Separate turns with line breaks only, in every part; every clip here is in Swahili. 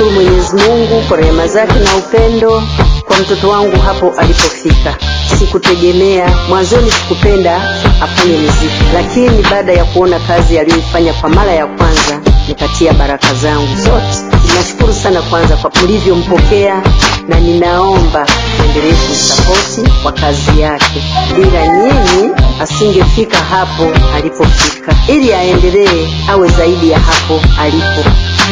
namshukuru Mwenyezi Mungu kwa rehema zake na upendo kwa mtoto wangu hapo alipofika. Sikutegemea mwanzoni, sikupenda afanye muziki, lakini baada ya kuona kazi aliyoifanya kwa mara ya kwanza, nikatia baraka zangu zote. Ninashukuru sana kwanza kwa mlivyompokea, na ninaomba endelee kumsapoti kwa kazi yake. Bila nyinyi asingefika hapo alipofika, ili aendelee awe zaidi ya hapo alipo.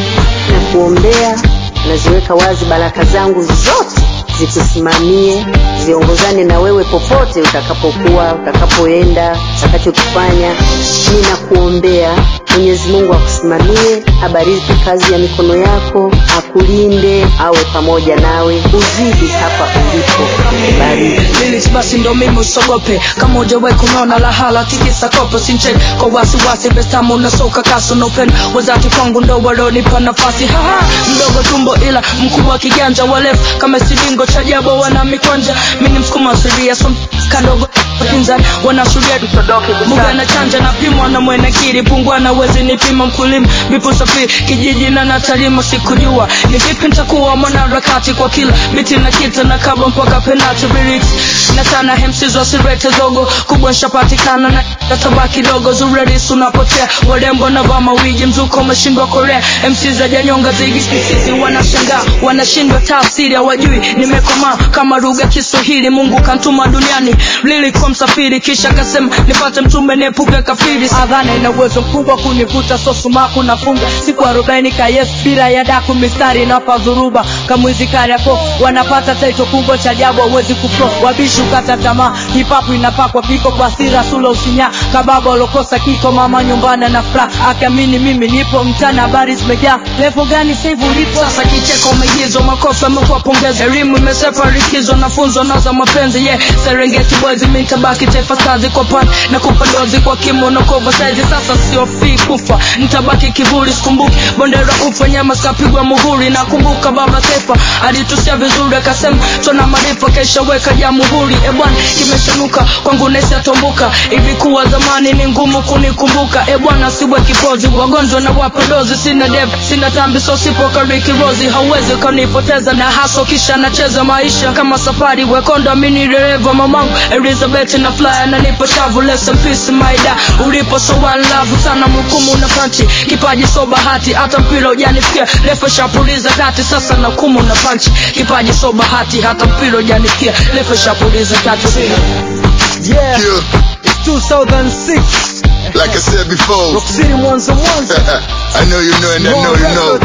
Na kuombea, naziweka wazi baraka zangu zote zikusimamie, ziongozane na wewe popote utakapokuwa, utakapoenda, utakachokifanya. Ninakuombea Mwenyezi Mungu akusimamie, abariki kazi ya mikono yako, akulinde, awe pamoja nawe, uzidi hapa ulipo. Bariki.
Lyrics basi ndo mimi usogope kama ujawahi kunaona lahala tikisa kopo sinche kwa wasiwasi bestamu unasoka kaso no pen wazati kwangu ndo walonipa nafasi haha mdogo tumbo ila mkubwa kiganja walefu kama silingo cha jabo wana mikwanja mini msukuma asilia so kadogo pinzani wanashuria buga na chanja na pimwa na mwenekiri pungwa na wezi nipima mkulima vipo safiri kijiji na natalima sikujua ni vipi nitakuwa mwanaharakati kwa kila biti na kita na kaba mpaka penalty lyrics na tana hemsizo sirete zogo kubwa nshapatikana na natabaki dogo zurerisi unapotea warembo na vaa mawiji mzuko umeshindwa korea MC za janyonga zigi sisi wanashangaa wanashindwa tafsiri hawajui nimekomaa kama lugha Kiswahili Mungu kantuma duniani lili kwa msafiri kisha kasema nipate mtume niepuke kafiri adhana ina uwezo mkubwa kunivuta so sumaku nafunga siku arobaini ka yes bila ya daku mistari inapa dhuruba kamwizi kariako wanapata taito kubwa cha jabu hawezi kuflo wabishi ukata tamaa hipapu inapakwa piko kwa sira sula usinya kababa alokosa kiko mama nyumbani na fra akiamini mimi nipo mtana habari zimejaa levo gani saivu ulipo sasa kicheko maigizo makofi amekuwa pongezi elimu imesepa likizo nafunzo na za mapenzi yeah serengeti boys mimi nitabaki taifa kazi kwa pan na kupandozi kwa kimo na kova saizi sasa sio fi kufa nitabaki kivuli sikumbuki bondera ufa nyama sikapigwa muhuri nakumbuka baba taifa alitusia vizuri akasema tuna maarifa kesha weka jamhuri e bwana kimeshanuka kwangu nesi atombuka hivi kuwa zamani ni ngumu kunikumbuka e bwana siwe kipozi wagonjwa na wapa dozi sina dev sina tambi so sipo kariki rozi hauwezi ukanipoteza na haso kisha nacheza maisha kama safari wekonda mini dereva mamangu elizabeth na flyer na nipo shavu lesson peace maida ulipo so one love sana mhukumu na panchi kipaji so bahati hata mpira ujanifikia refa shapuliza kati sasa na kumu na panchi kipaji so bahati hata mpira ujanifikia refa shapuliza kati
Yeah,
Yeah,
it's 2006.
like I said before.
Rock City Mwanza Mwanza.
I know you know and I know you know.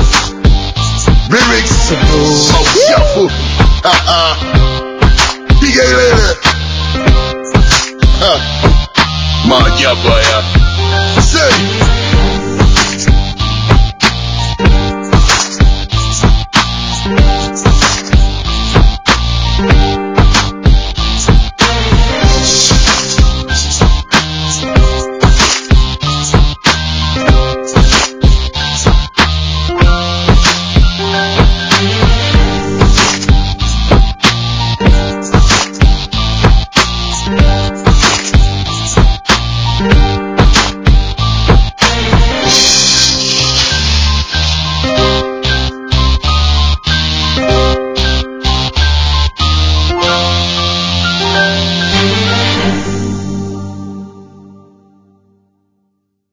Lyrics, Smoke Shuffle. Uh-uh. Piga ilele. Ha. Maajabu haya. Say.